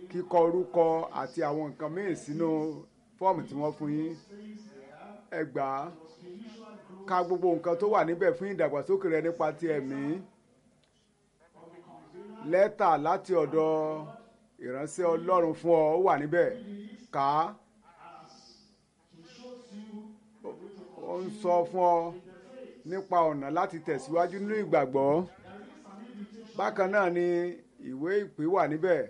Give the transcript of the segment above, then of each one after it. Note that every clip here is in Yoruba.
kíkọ orúkọ àti àwọn nǹkan míì sínú fọ́ọ̀mù tí wọ́n fún yín ẹ gbà á ka gbogbo nǹkan tó wà níbẹ̀ fún ìdàgbàsókè rẹ nípa ti ẹ̀mí lẹ́tà láti ọ̀dọ̀ ìránṣẹ́ ọlọ́run fún ọ ó wà níbẹ̀ kà á ó ń sọ fún ọ nípa ọ̀nà láti tẹ̀síwájú nínú ìgbàgbọ́ bákan náà ni ìwé ìpè wà níbẹ̀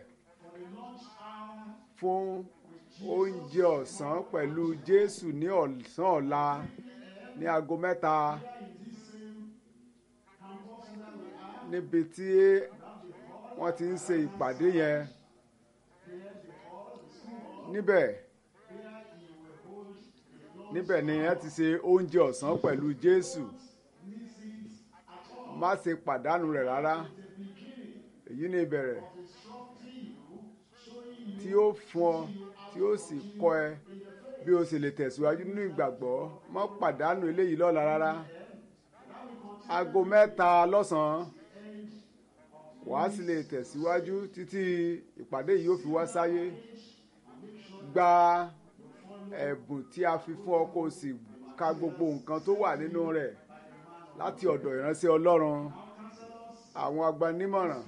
fún oúnjẹ ọ̀sán pẹ̀lú Jésù ní ọ̀sán ọ̀la ní aago mẹ́ta níbi tí wọ́n ti ń ṣe ìpàdé yẹn níbẹ̀ níbẹ̀ ni ẹ ti ṣe oúnjẹ ọ̀sán pẹ̀lú Jésù má ṣe pàdánù rẹ̀ rárá èyí ni ìbẹ̀rẹ̀ tí ó fún ọ tí ó sì kọ́ ẹ bí o sì lè tẹ̀síwájú nínú ìgbàgbọ́ má pàdánù eléyìí lọ́la rárá aago mẹ́ta lọ́sàn-án wàá sì lè tẹ̀síwájú títí ìpàdé yìí ó fi wá sáyé gba ẹ̀bùn tí a fi fún ọ kó o sì ka gbogbo nǹkan tó wà nínú rẹ̀ láti ọ̀dọ̀ ìránṣẹ́ Ọlọ́run àwọn agbanímọ̀ràn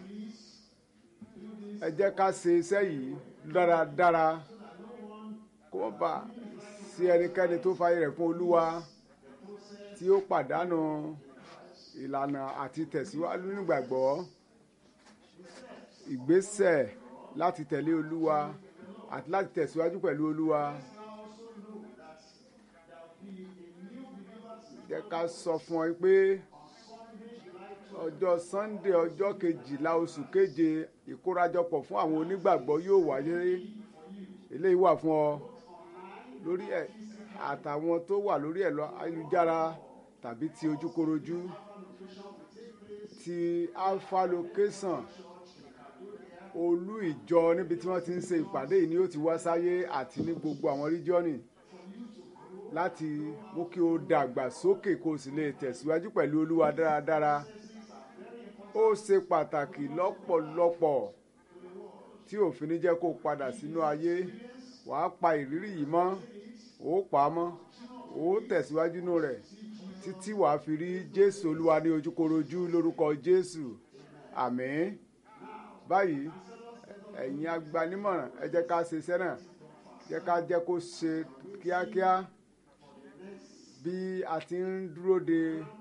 ẹ jẹ́ ká ṣe iṣẹ́ yìí dáradára kó má bà sí ẹnikẹ́ni tó fàyè rẹ̀ fún Olúwa tí ó pàdánù ìlànà àti tẹ̀síwájú nígbàgbọ́ ìgbésẹ̀ láti tẹ̀lé Olúwa àti láti tẹ̀síwájú pẹ̀lú Olúwa. jẹ́ ká sọ fún ọ pé ọjọ́ Sunday ọjọ́ kejìlá oṣù keje ìkórajọpọ̀ fún àwọn onígbàgbọ́ yóò wáyé eléyìí wà fún ọ lórí ẹ̀ àtàwọn tó wà lórí ẹ̀rọ ayélujára tàbí ti ojúkorojú ti alpha location olú ìjọ níbi tí wọ́n ti ń ṣe ìpàdé yìí ni ó ti wá sáyé àti ní gbogbo àwọn ríjọ́nì láti mú kí o dàgbà sókè kó o sì lè tẹ̀síwájú pẹ̀lú olúwa dáradára ó ṣe pàtàkì lọ́pọ̀lọpọ̀ tí òfin ní jẹ́ kó o padà sínú ayé wàá pa ìrírí yìí mọ́ ó pa á mọ́ ó tẹ̀síwájú nínú rẹ̀ títí wàá fi rí jésù olúwa ní ojúkorojú lórúkọ jésù àmín báyìí ẹ̀yin agbanímọ̀ràn ẹ jẹ́ ká ṣe iṣẹ́ náà jẹ́ ká jẹ́ kó ṣe kíákíá bí a ti ń dúró de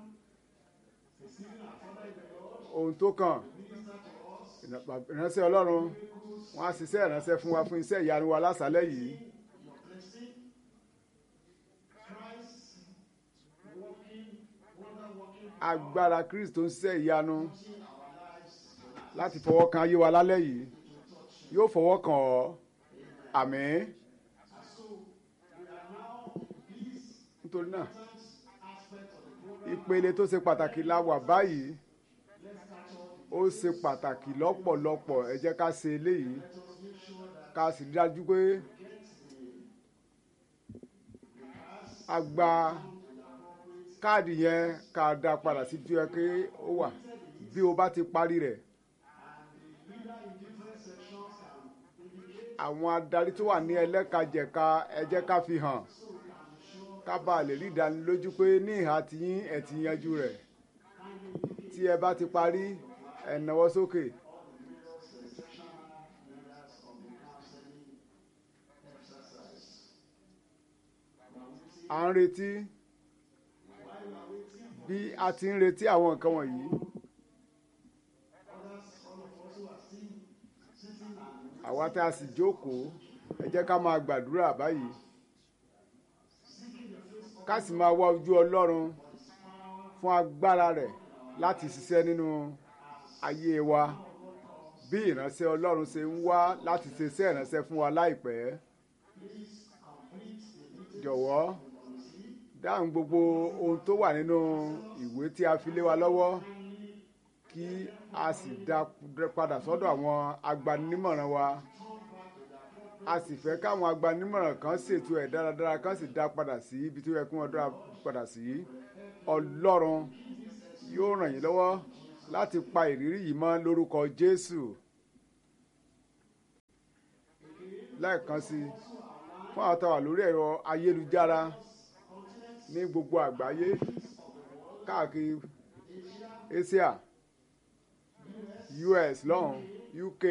ohun tó kàn ìránṣẹ́ ọlọ́run wọ́n á ṣiṣẹ́ ìránṣẹ́ fún wa fún iṣẹ́ ìyanu wa lásàálẹ̀ yìí. agbára Kristi tó ń ṣiṣẹ́ ìyanu láti fọwọ́ kan ayé wa lálẹ́ yìí yóò fọwọ́ kàn ọ́ àmín. nítorí náà ìpele tó ṣe pàtàkì la wà báyìí ó ṣe pàtàkì lọ́pọ̀lọpọ̀ ẹ jẹ́ ká ṣe eléyìí ká sì rí dájú pé a gba káàdì yẹn ká dá padà sí tí ó yẹ kí ó wà bí o bá ti parí rẹ̀. àwọn adarí tó wà ní ẹlẹ́kajẹ̀ka ẹ jẹ́ ká fi hàn ká bá lè rí ìdánilójú pé ní ìhà tiyín ẹ ti yanjú rẹ̀ tí ẹ bá ti parí ẹ nawọ́ sókè. à ń retí bí a ti ń retí àwọn nǹkan wọ̀nyí. àwa tá a sì jókòó ẹ jẹ́ ká máa gbàdúrà báyìí ká sì máa wá ojú Ọlọ́run fún agbára rẹ̀ láti ṣiṣẹ́ nínú ayé wa bí ìránṣẹ́ Ọlọ́run ṣe ń wá láti ṣe iṣẹ́ ìránṣẹ́ fún wa láìpẹ́ jọ̀wọ́ dáhùn gbogbo ohun tó wà nínú ìwé tí a fi lé wa lọ́wọ́ kí a sì dá padà sọ́dọ̀ àwọn agbanímọ̀ràn wa a sì fẹ́ káwọn agbanímọ̀ràn kan ṣètò ẹ̀ dáradára kan sì dá padà sí ibi tó yẹ kí wọ́n dá padà sí ọlọ́run yóò ràn yín lọ́wọ́ láti pa ìrírí yìí mọ́ lórúkọ Jésù. lẹ́ẹ̀kan sí i fún àwọn tó wà lórí ẹ̀rọ ayélujára ní gbogbo àgbáyé káàkiri Asia US lọ́hùn UK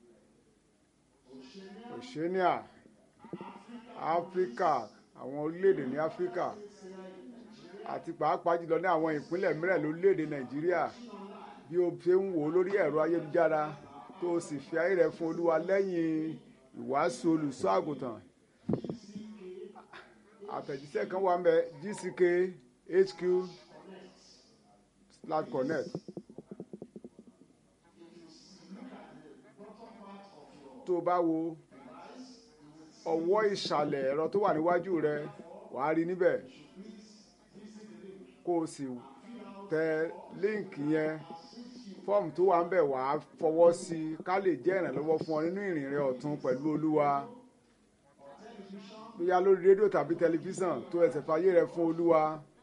Oceania Áfíríkà àwọn orílẹ̀-èdè ní Áfíríkà àti pàápàá jùlọ ní àwọn ìpínlẹ̀ mìíràn lórílẹ̀-èdè Nàìjíríà bí o ṣe ń wò ó lórí ẹ̀rọ ayélujára tó o sì fi ayé rẹ fún Olúwa lẹ́yìn ìwàásù olùṣọ́ àgùntàn àtẹ̀jíṣẹ́ kan wà ń bẹ gck hq slash connect tó o bá wo ọwọ́ ìsàlẹ̀ ẹ̀rọ tó wà níwájú rẹ wàá rí níbẹ̀ kó o sì tẹ líǹkì yẹn fọ́ọ̀mù tó wà ń bẹ̀ wàá fọwọ́ sí i ká lè jẹ́ ìrànlọ́wọ́ fún ọ nínú ìrìn rẹ ọ̀tun pẹ̀lú Olúwa bóyá lórí rédíò tàbí tẹlifíṣàn tó ẹsẹ̀ fàyè rẹ fún olúwa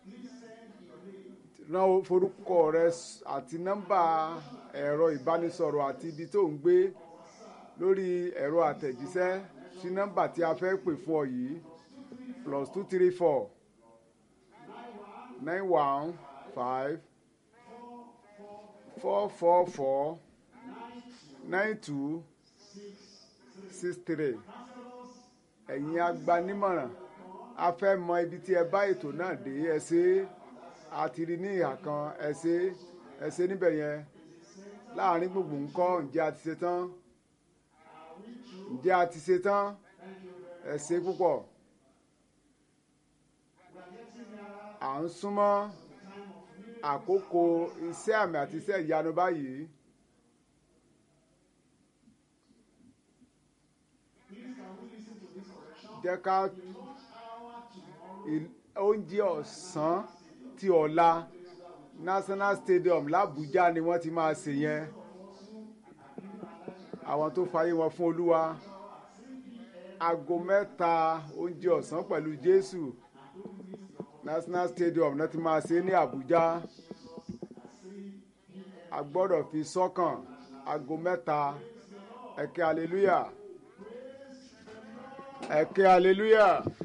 rán forúkọ rẹ àti nọ́mbà ẹ̀rọ ìbánisọ̀rọ̀ àti ibi tó ń gbé lórí ẹ̀rọ àtẹ̀jíṣẹ́ sí nọ́mbà tí a fẹ́ pè fún ọ yìí plus two three four nine one five four four four nine two six three ẹ̀yin agbanímọ̀ràn a fẹ́ mọ ibi tí ẹ bá ètò náà dé ẹ ṣe a ti rí ní ìhà kan ẹ ṣe ẹ ṣe níbẹ̀ yẹn láàrin gbogbo ńkọ́ ǹjẹ́ a ti ṣe tán ǹjẹ́ a ti ṣe tán ẹ ṣe púpọ̀ à ń súnmọ́ àkókò iṣẹ́ àmì àti iṣẹ́ ìyanu báyìí. jẹ́ ká oúnjẹ ọ̀sán ti ọ̀la National Stadium l'Abuja ni wọ́n ti máa ṣe yẹn àwọn tó fayé wọn fún Olúwa aago mẹ́ta oúnjẹ ọ̀sán pẹ̀lú Jésù National Stadium náà ti máa ṣe ní Abuja a gbọ́dọ̀ fi sọ́kàn aago mẹ́ta ẹ̀kẹ́ hallelujah ẹ̀kẹ́ aleluya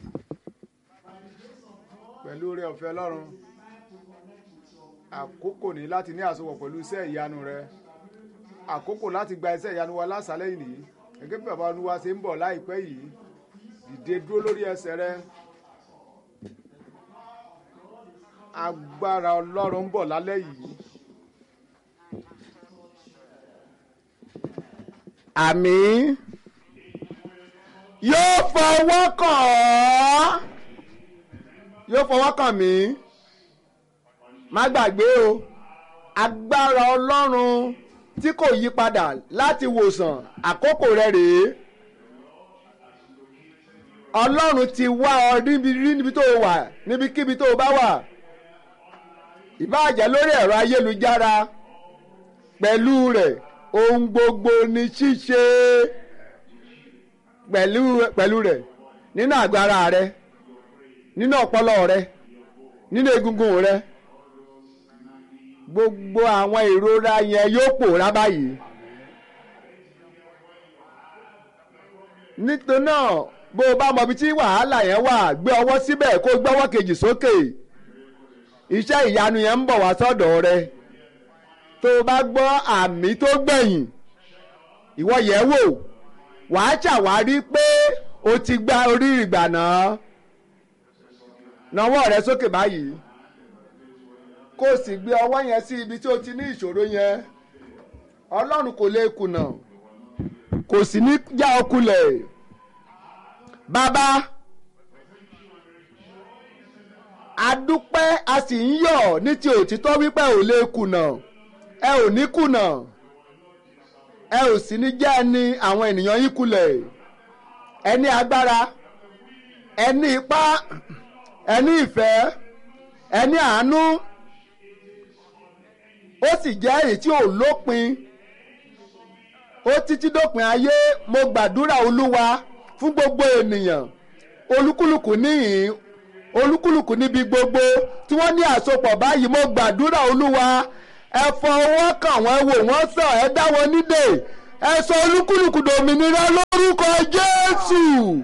pẹ̀lú oore ọ̀fẹ́ ọlọ́run àkókò ní láti ní àsopọ̀ pẹ̀lú iṣẹ́ ìyanu rẹ àkókò láti gba iṣẹ́ ìyanu wa lásàlẹ̀ yìí nìyí gẹ́gẹ́ bí bàbá olúwa ṣe ń bọ̀ láìpẹ́ yìí dìde dúró lórí ẹsẹ̀ rẹ agbára ọlọ́run ń bọ̀ lálẹ́ yìí. àmín yóò fọwọ́ kàn ọ́ yóò fọwọ́ kàn mí má gbàgbé o agbára ọlọ́run tí kò yí padà láti wòsàn àkókò rẹ rèé ọlọ́run ti wá ọ níbi rí níbi tó o wà níbikíbi tó o bá wà ìbáàjẹ́ lórí ẹ̀rọ ayélujára pẹ̀lú rẹ̀ ohun gbogbo ní ṣíṣe pẹ̀lú pẹ̀lú rẹ̀ nínú àgbára rẹ nínú ọpọlọ rẹ nínú egungun rẹ gbogbo àwọn ìrora yẹn yóò pòórá báyìí nítorí náà bó o bá mọ ibi tí wàhálà yẹn wà gbé ọwọ́ síbẹ̀ kó o gbé ọwọ́ kejì sókè iṣẹ́ ìyanu yẹn ń bọ̀ wá sọ́dọ̀ rẹ tó o bá gbọ́ àmì tó gbẹ̀yìn ìwọ yẹ̀ wò wàá ṣàwárí pé o ti gba orí ìgbà náà nawọ́ rẹ sókè báyìí kó o sì gbé ọwọ́ yẹn sí ibi tí o ti ní ìṣòro yẹn ọlọ́run kò lè kùnà kò sì ní já ọ kulẹ̀ bàbá adúpẹ́ a sì ń yọ̀ ní ti òtítọ́ wípé ò lè kùnà ẹ ò ní kùnà ẹ ò sì ní jẹ́ ẹni àwọn ènìyàn yín kulẹ̀ ẹ ní agbára ẹ ní ipá ẹ ní ìfẹ́ ẹ ní àánú ó sì jẹ́ èyí tí ò lópin ó títí dópin ayé mo gbàdúrà olúwa fún gbogbo ènìyàn olúkúlùkù níhìn olúkúlùkù níbi gbogbo tí wọ́n ní àsopọ̀ báyìí mo gbàdúrà olúwa ẹ fọwọ́ kàn wọ́n wò wọ́n sàn ẹ dá wọn nídè ẹ sọ olúkúlùkù dòmìnira lórúkọ jésù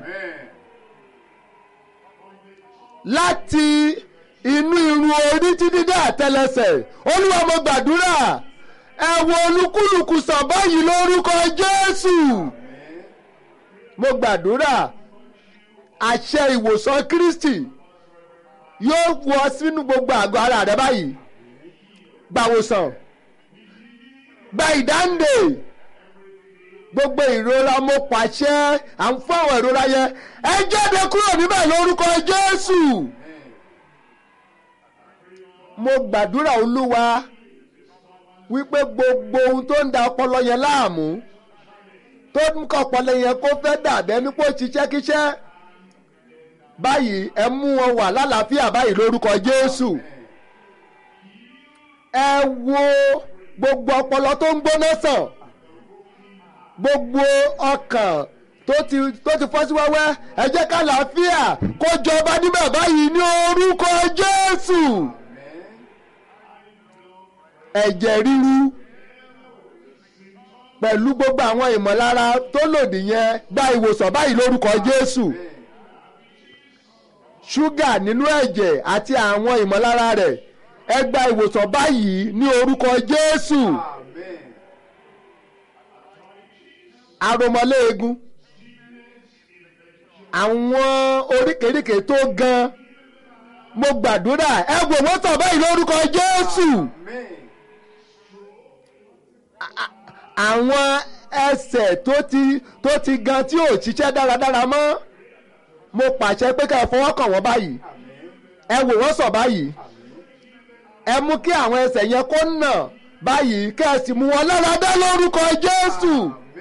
láti inú irun orí títí dé àtẹlẹsẹ̀ olúwa mo gbàdúrà ẹ wo olúkúlùkù sàn báyìí lórúkọ jésù mo gbàdúrà àṣẹ ìwòsàn kristi yóò wọ sínú gbogbo àgọ́ ara rẹ báyìí gbàwòsàn gba ìdáǹdè gbogbo ìrora mo pàṣẹ à ń fún àwọn ìrora yẹn ẹ jáde kúrò níbẹ̀ lórúkọ jésù mo gbàdúrà olúwa wípé gbogbo ohun tó ń da ọpọlọ yẹn láàmú tó ń kọ ọpọlọ yẹn kó fẹ́ dàbẹ́ nípò ṣiṣẹ́kíṣẹ́ báyìí ẹ mú wọn wà lálàáfíà báyìí lórúkọ jésù ẹ wo gbogbo ọpọlọ tó ń gbóná sàn gbogbo ọkàn tó ti tó ti fọ́ sí wẹ́wẹ́ ẹ jẹ́ ká làáfíà kó jọba níbẹ̀ báyìí ní orúkọ jésù ẹ̀jẹ̀ ríru pẹ̀lú gbogbo àwọn ìmọ̀lára tó lòdì yẹn gba ìwòsàn báyìí lórúkọ jésù ṣúgà nínú ẹ̀jẹ̀ àti àwọn ìmọ̀lára rẹ̀ ẹ gba ìwòsàn báyìí ní orúkọ jésù aromọléegun àwọn oríkèéríkèé tó gan mo gbàdúrà ẹ wò wọ́n sàn báyìí lórúkọ jésù àwọn ẹsẹ̀ tó ti tó ti gan tí ò ṣiṣẹ́ dáradára mọ́ mo pàṣẹ pé ká ẹ fọwọ́ kàn wọ́n báyìí ẹ wò wọ́n sàn báyìí ẹ mú kí àwọn ẹsẹ̀ yẹn kó nà báyìí kẹ́ ẹ sì mú wọn lára dá lórúkọ jésù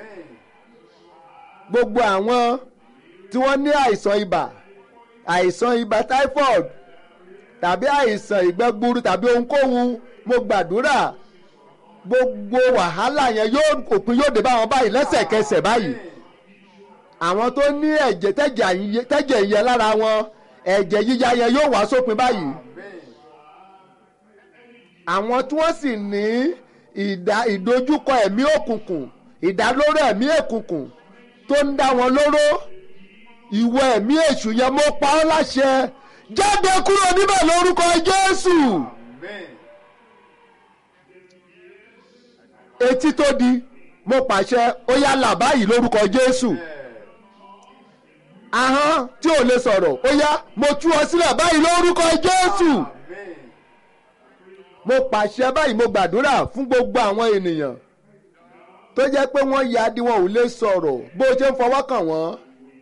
gbogbo àwọn tí wọ́n ní àìsàn ibà àìsàn ibà typhoid tàbí àìsàn ìgbẹ́ gbuuru tàbí ohunkóhun mo gbàdúrà gbogbo wàhálà yẹn yóò òpin yóò dé bá wọn báyìí lẹ́sẹ̀kẹsẹ̀ báyìí àwọn tó ní ẹ̀jẹ̀ tẹ́jẹ̀ yẹn lára wọn ẹ̀jẹ̀ yíya yẹn yóò wá sópin báyìí àwọn tí wọ́n sì ní ìdojúkọ ẹ̀mí òkùnkùn ìdálóró ẹ̀mí òkùnkùn tó ń dá wọn lóró ìwọ ẹ̀mí èṣù yẹn mo pa ọ́ láṣẹ jáde kúrò níbẹ̀ lórúkọ Jésù. etí tó di mo pàṣẹ ó yá là báyìí lórúkọ Jésù. ahọ́n tí ò lè sọ̀rọ̀ ó yá mo tú ọ sílẹ̀ báyìí lórúkọ Jésù. mo pàṣẹ báyìí mo gbàdúrà fún gbogbo àwọn ènìyàn tó jẹ́ pé wọ́n ya di wọn ò lè sọ̀rọ̀ bó o ṣe ń fọwọ́ kàn wọ́n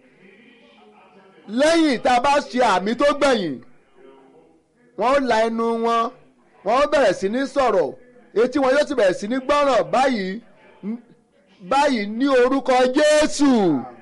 lẹ́yìn tá a bá ṣe àmì tó gbẹ̀yìn wọ́n ó la ẹnu wọn wọ́n ó bẹ̀rẹ̀ sí ní sọ̀rọ̀ etí wọn yóò ti bẹ̀rẹ̀ sí ní gbọ́ràn báyìí báyìí ní orúkọ Jésù.